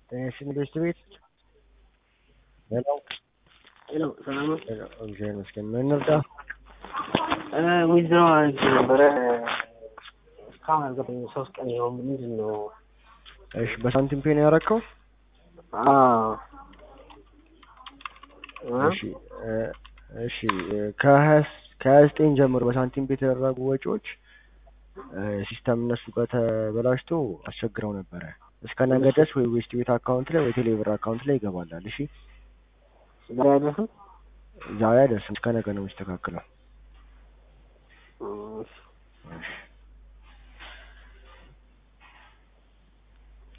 ጤናሽን ቤት ቤት ሄሎ ሄሎ ሰላም ነው? ሄሎ፣ እግዚአብሔር ይመስገን። ምን እንርዳ? ዊዝድሮ አድርጌ ነበረ እስካሁን አልገባኝም። ሶስት ቀን ይኸው ምንድን ነው? እሺ፣ በሳንቲም ፔን ያረከው? አዎ እሺ እ እሺ ከሀያ ከሀያ ዘጠኝ ጀምሮ በሳንቲም ቤት የተደረጉ ወጪዎች እ ሲስተም እነሱ ጋር ተበላሽቶ አስቸግረው ነበረ። እስከ ነገ ድረስ ወይ ዌስት ቤት አካውንት ላይ ወይ ቴሌብር አካውንት ላይ ይገባላል። እሺ ዛሬ አይደርስም? ዛሬ አይደርስም፣ እስከ ነገ ነው የሚስተካከለው። እሺ። እሺ